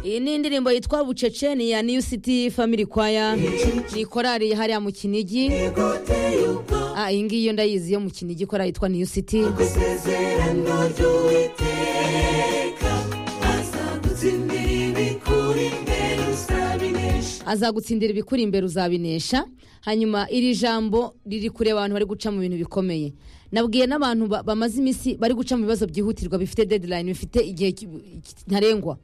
iyi ni indirimbo yitwa bucece ni iya new city family choir ni korari hariya mu kinigi Ah, iyi ngiyi yo ndayizi yo mu kinigi korari yitwa new city isezerano ry'uwiteka azagutsindira ibikuri imbere uzabinesha azagutsindira ibikuri imbere uzabinesha hanyuma iri jambo riri kure abantu bari guca mu bintu bikomeye nabwiye n'abantu ba- bamaze iminsi bari guca mu bibazo byihutirwa bifite deadline bifite igihe ki- ki- ntarengwa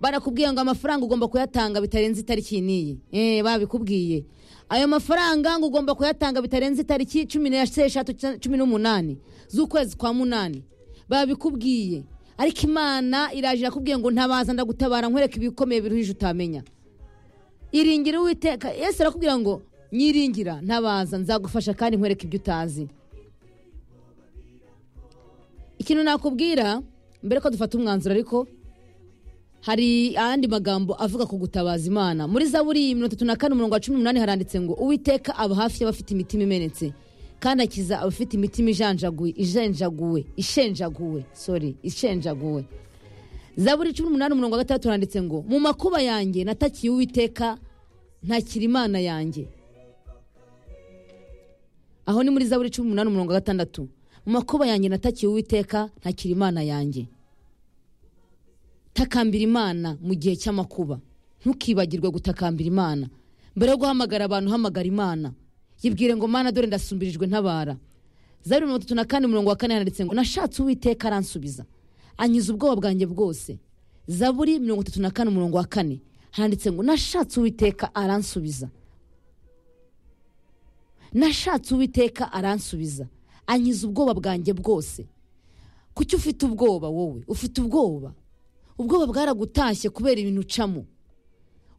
barakubwiye ngo amafaranga ugomba kuyatanga bitarenze itariki n'iyi eh babikubwiye ayo mafaranga ngo ugomba kuyatanga bitarenze itariki cumi n'esheshatu cya- cumi n'umunani z'ukwezi kwa munani babikubwiye ariko imana iraje irakubwiye ngo ntabaza ndagutabara nkwereka ibikomeye biruhije utamenya iringira uwiteka yesu arakubwira ngo nyiringira ntabaza nzagufasha kandi nkwereka ibyo utazi ikintu nakubwira mbere ko dufata umwanzuro ariko hari ayandi magambo avuga ku gutabaza imana muri zaburi mirongo itatu na kane umurongo wa cumi n'umunani haranditse ngo uwiteka aba hafi y'abafite imitima imenetse kandi akiza abafite imitima ijanjaguwe ijenjaguwe ishenjaguwe sorry ishenjaguwe zaburi cumi n'umunani umurongo wa gatandatu handitse ngo mu makuba yanjye natakiye uwiteka ntakira imana yanjye aho ni muri zaburi cumi n'umunani umurongo wa gatandatu mu makuba yanjye natakiye uwiteka ntakira imana yanjye takambira imana mu gihe cy'amakuba ntukibagirwe gutakambira imana mbere yo guhamagara abantu hamagara imana yibwire ngo mana dore ndasumbirijwe ntabara zeru mirongo itatu na kane umurongo wa kane handitse ngo nashatse uwiteka aransubiza ankiza ubwoba bwanjye bwose zaburi mirongo itatu na kane umurongo wa kane handitse ngo nashatse uwiteka aransubiza nashatse uwiteka aransubiza ankiza ubwoba bwanjye bwose kuki ufite ubwoba wowe ufite ubwoba ubwoba bwaragutashye kubera ibintu ucamo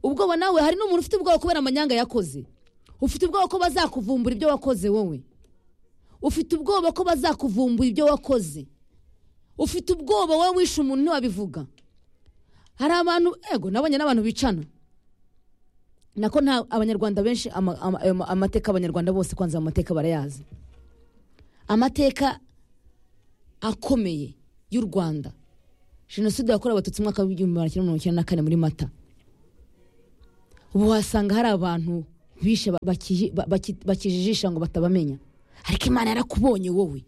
ubwoba nawe hari n'umuntu ufite ubwoba kubera amanyanga yakoze ufite ubwoba ko bazakuvumbura ibyo wakoze wowe ufite ubwoba ko bazakuvumbura ibyo wakoze ufite ubwoba wowe wishe umuntu ntiwabivuga hari abantu ego nabonye n'abantu bicana nako nta abanyarwanda benshi ama- ama- ayo ma- amateka abanyarwanda bose kwanza ayo mateka barayazi amateka akomeye y'u rwanda jenoside yakorewe abatutsi mu mwaka w'igihumbi magana cyenda mirongo icyenda na kane muri mata ubu wasanga hari abantu bishe ba- baki- ba- baki- bakijijisha ngo batabamenya ariko imana yarakubonye wowe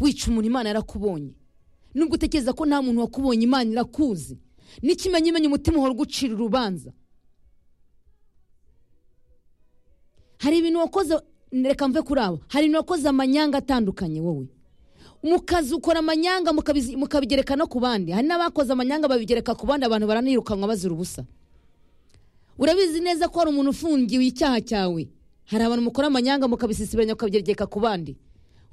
wica umuntu imana yarakubonye nubwo utekereza ko nta muntu wakubonye imana irakuzi n'ikimenyimenya umutima uhora ugucira urubanza hari ibintu wakoze reka mve kuri abo hari ibintu wakoze amanyanga atandukanye wowe mukazukora amanyanga mukabizi- mukabigereka no ku bandi hari n'abakoze amanyanga babigereka ku bandi abantu baranirukanwa bazira ubusa urabizi neza ko hari umuntu ufungiwe icyaha cyawe hari abantu mukora amanyanga mukabisisibanya mukabigereka ku bandi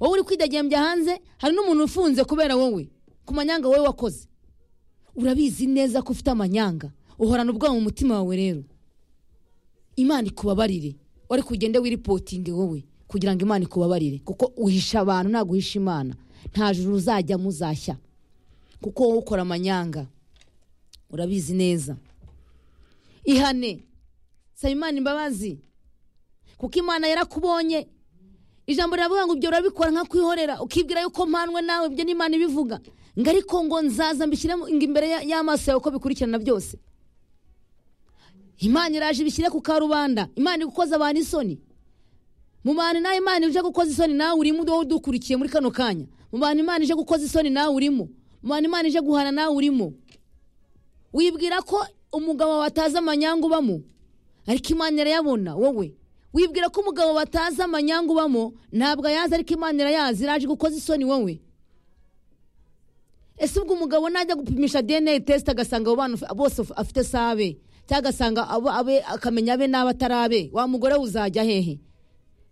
wowe uri kwidagembya hanze hari n'umuntu ufunze kubera wowe ku manyanga wowe wakoze urabizi neza ko ufite amanyanga uhorana ubwoba mu mutima wawe rero imana ikubabarire wari kugende wiripotinge wowe kugira ngo imana ikubabarire kuko uhisha abantu ntabwo uhisha imana nta juru uzajya muzashya kuko wowe ukora amanyanga urabizi neza ihane saba imana imbabazi kuko imana yarakubonye ijambo riravuga ngo ibyo urabikora nka kwihorera ukibwira yuko mpanwe nawe ibyo ni imana ibivuga ngo ariko ngo nzaza mbishyire mu- imbere ya- y'amaso yawe uko bikurikirana byose imana iraje ibishyire ku karubanda imana igukoza abantu isoni mu bantu nawe imana ije gukoza isoni nawe urimo wowe udukurikiye muri kano kanya mu bantu imana ije gukoza isoni nawe urimo mu bantu imana ije guhana nawe urimo wibwira ko umugabo wawe atazi amanyanga ubamo ariko imana irayabona wowe wibwira ko umugabo batazi amanyanga ubamo ntabwo ayazi ariko imana irayazi iraje gukoza isoni wowe ese ubwo umugabo najya gupimisha dna test agasanga abo bana bose uf- afite sabe cyangwa agasanga abo- abe akamenya abe n'abo atari abe wa mugore we uzajya hehe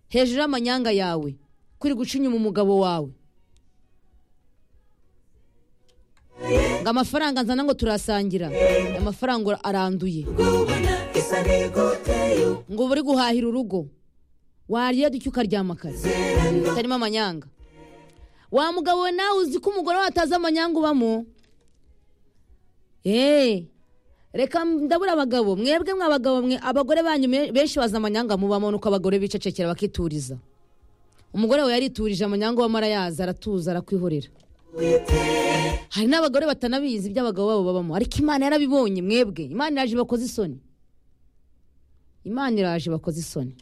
hejuru y'amanyanga yawe kuri guca inyuma umugabo wawe ngo amafaranga nzana ngo turasangira amafaranga aranduye ubona isa n'igoteye ngo uba uri guhahira urugo warya duke ukaryama akazi utarimo amanyanga wa mugabo we nawe uzi ko umugore we atazi amanyanga ubamo eee reka ndabura abagabo mwebwe mwe abagabo mwe abagore banyu me- benshi bazi amanyanga mubamo nuko abagore bicecekera bakituriza umugore we yariturije amanyanga ubamo arayazi aratuza arakwihorera witeka hari n'abagore batanabizi ibyo abagabo babo babamo ariko imana yarabibonye mwebwe imana iraje bakoze isoni imana iraje bakoze isoni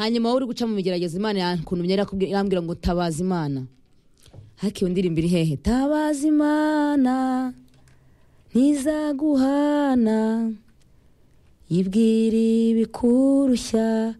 hanyuma wowe uri guca mu migeragezo imana yankuntumye irakubwi- irambwira ngo tabaza imana ariko iyo ndirimbo iri hehe tabaza imana ntizaguhana yibwira ibikurushya